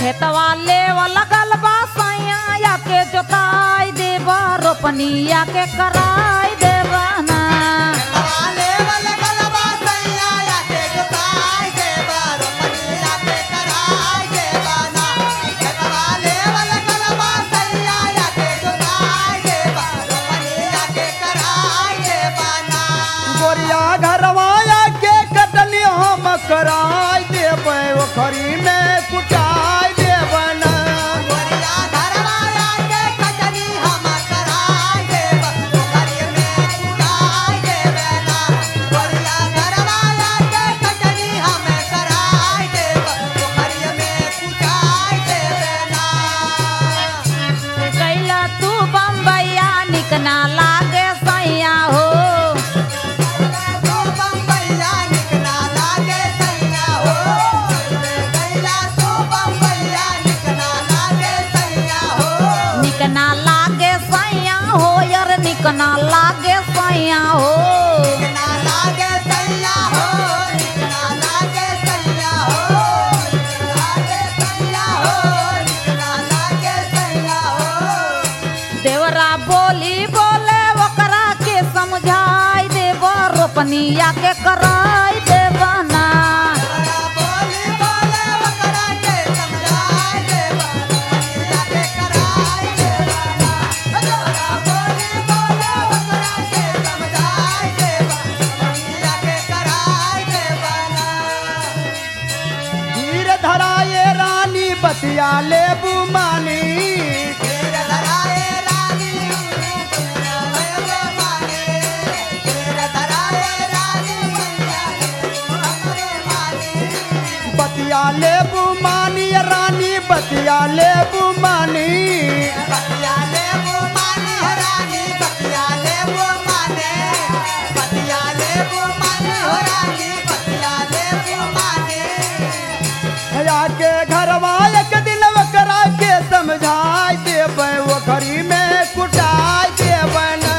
खेतवा लेवा लगल बा सैया या के जोताई देबा रोपनिया के कराई देबा ना गोरिया घरवाया के कटली हम कराय देबै ओखरी में कुटाय देबै ना कैला तू बम्बैया निकना लागे सैया हो निकना लागे सैया हो यार निकना लागे सैया हो देवरा बोली बोले ओकरा के समझाई देब रोपनिया के कराई देब ना धीर धराए रानी बतिया लेबू मानी बतिया लेबू मानी रानी बतिया लेबू मानी भैया के घरवा एक दिन ओकरा के समझाय देबै ओखरी में कुटाय देबै ना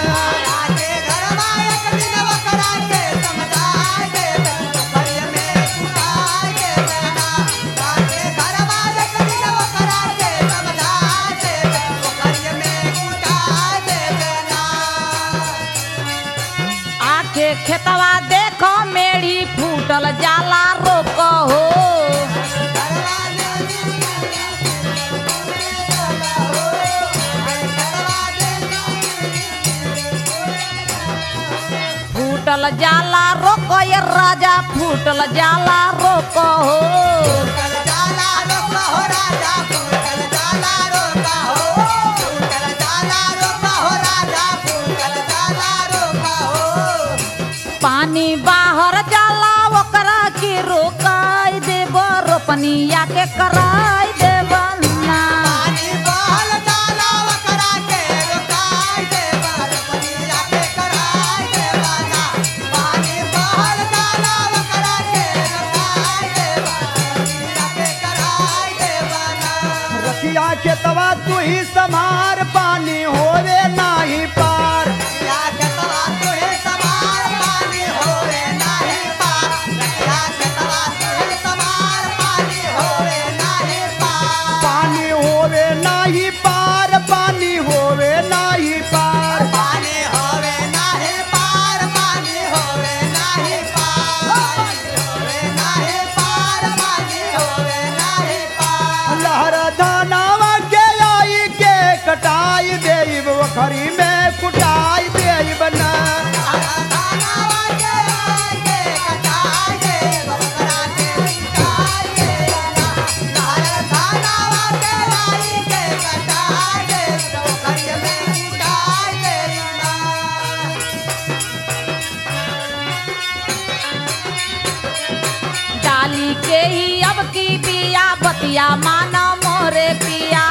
आके खेतवा देखो मेरी फूटल जाला रोक हो फूटल जाला रोक ये राजा फूटल जाला रोक हो पानी बाहर जाला ओकरा के रोकाई देब रोपनिया के कराई देब ना रखिया के तवा तू ही समार पानी होवे नाही पार पानी होवे नाही पार पानी होवे नाही पार लहर धानावा के आई के कटाई देब ओखरी में कुटाई देब ना डाली के ही अब की बिया बतिया माना मोरे पिया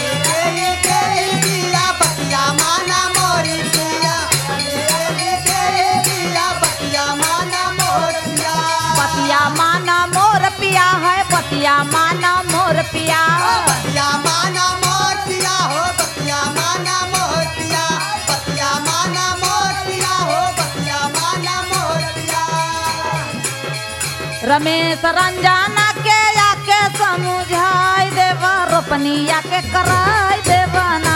बतिया माना मोर पिया है बतिया माना मोर पिया बतिया माना मोर पिया हो बतिया माना मोर पिया बतिया माना मोर पिया हो बतिया माना मोर पिया रमेश रंजाना के आके समझाई देव रोपनिया के कराई देवना